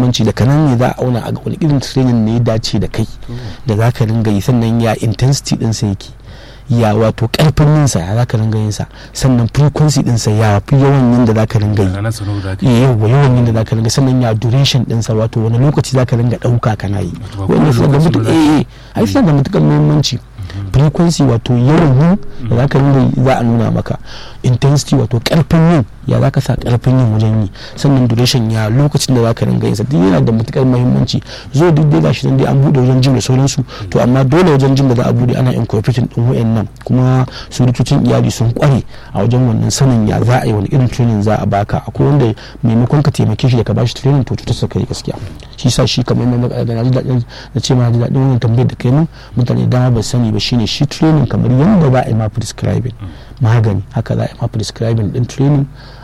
muhimmanci da kanan ne za a auna a ga wani irin training ne ya dace da kai da za ka ringa yi sannan ya intensity ɗinsa yake ya wato karfin yinsa ya za ka ringa yinsa sannan frequency ɗinsa ya fi yawan yin da za ka ringa yi ranar sanu da aka yawa yawan yin da za ka ringa sannan ya duration ɗinsa wato wani lokaci za ka ringa ɗauka kana yi Wato ba wanda kowane suna da lokaci mutu ba za eh eh ai suna da matuƙar muhimmanci frequency wato yawan yin da za ka ringa yi za a nuna maka intensity wato karfin yin ya za ka sa karfin yin wajen yi sannan duration ya lokacin da za ka ringa yin sa duk yana da matukar muhimmanci zo duk dai gashi nan dai an bude wajen jim da sauransu to amma dole wajen jim da za a bude ana incorporating din wayannan kuma su likitocin iyali sun kware a wajen wannan sanin ya za a yi wani irin training za a baka akwai wanda maimakon ka taimake shi da ka bashi training to cutar sa kai gaskiya shi sa shi kamar yadda na ji daɗin na ce ma na ji daɗin wannan tambayar da kai mun mutane dama ba sani ba shine shi training kamar yadda za a yi ma prescribing magani haka za a yi ma prescribing din training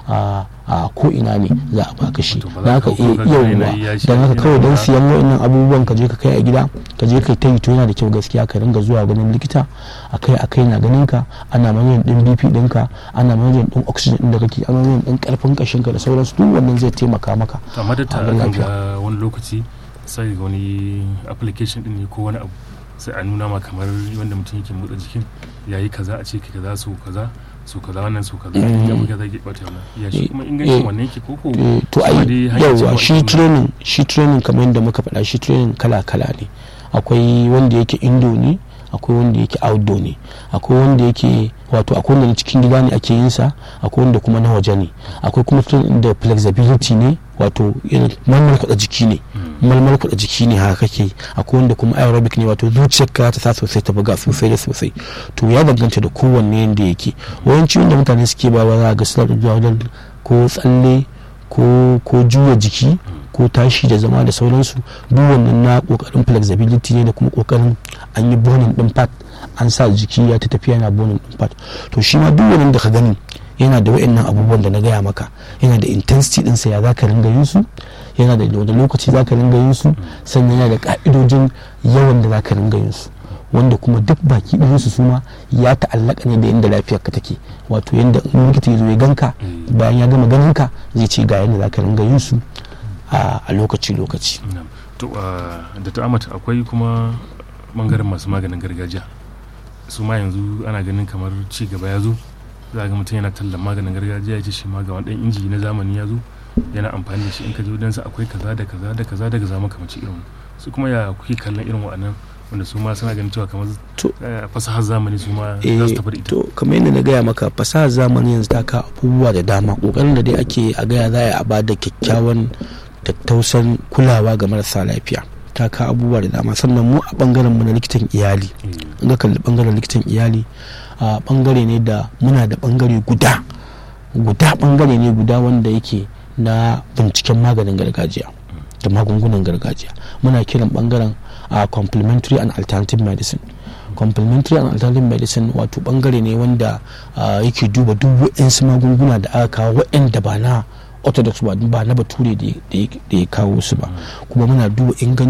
a a ko ina ne za a baka shi Wato ba da za haka ka hau iya ka ga yauwa yanayi ya shi don haka yana kawai don da- siyan wa'annan abubuwan ka je ka kai a gida ka je kai ta yi to yana da kyau gaskiya ka ringa zuwa ganin likita akai akai na ganin ka ana manyan din BP ɗinka ana manyan din oxygen din da kake ana manyan din karfin kashin ka da sauransu duk wannan zai taimaka maka to amma da ta a ga akan lafiya. ga wani lokaci sai ga wani application din ne ko wani abu sai a nuna ma kamar wanda mutum yake motsa jikin yayi kaza a ce kai kaza su kaza su kaza wannan su kaza Mm. ya buga zai bata wannan ya shi Eh, kuma ingancin eh, wannan yake koko Eh, to Kuma ai dai hanyar yawa cewa shi ita- training shi training kamar yadda muka faɗa shi training kala kala ne akwai wanda yake indo ne akwai wanda yake outdoor ne akwai wanda yake wato akwai wanda na cikin gida ne ake yin sa akwai wanda kuma na waje ne akwai kuma training da flexibility ne wato irin malmal kuɗa jiki ne malmal kuɗa jiki ne haka kake yi. akwai wanda kuma aerobic ne wato zuciyarka ta sa sosai ta buga sosai da sosai to ya danganta da kowanne yanda yake yawanci wanda mutane suke ba za a ga suna da zuwa wajen ko tsalle ko ko juya jiki ko tashi da zama da sauransu duk wannan na kokarin flexibility ne da kuma kokarin an yi bonin din fat an sa jiki ya ta tafiya na bonin din fat to shi ma duk wannan da ka gani yana da wayannan abubuwan da na gaya maka yana da intensity din sa ya zaka ringa yin su yana da wani lokaci zaka ringa yin su sannan yana da ka'idojin yawan da zaka ringa yin su wanda kuma duk baki ɗin su suma ya ta'allaka ne da inda lafiyar ka take wato yanda in likita ya zo ya ganka Mm. bayan ya gama ganin ka zai ce ga yadda zaka ringa yin su a a lokaci lokaci Na'am. to ah, da ta amata akwai kuma bangaren masu maganin gargajiya su ma yanzu ana ganin kamar ci gaba ya zo za ga mutum yana tallan maganin gargajiya ya ce shi ma ga wani ɗan inji na zamani ya zo yana amfani da shi in ka je wajensa akwai kaza da kaza da kaza da kaza makamanci irin wannan. su kuma ya kuke kallon irin waɗannan wanda su ma suna ganin cewa kamar To- eh, fasahar zamani su ma za eh su tafi da ita to kamar yadda na gaya maka fasahar zamani yanzu ta ka abubuwa da dama kokarin da dai ake a gaya za a yi a ba da kyakkyawan tattausan kulawa ga marasa lafiya ta ka abubuwa da dama sannan mu a bangaren mu na likitan iyali Eh, in ka kalli bangaren likitan iyali a bangare ne da muna da bangare guda guda bangare ne guda wanda yake na binciken maganin gargajiya da magungunan gargajiya muna kiran bangaren a complementary and alternative medicine complementary and alternative medicine wato bangare ne wanda ah, yake duba duk waɗansu magunguna da aka kawo waɗanda ba na orthodox ba ba na bature da ya- da ya kawo su ba kuma muna duba ingancin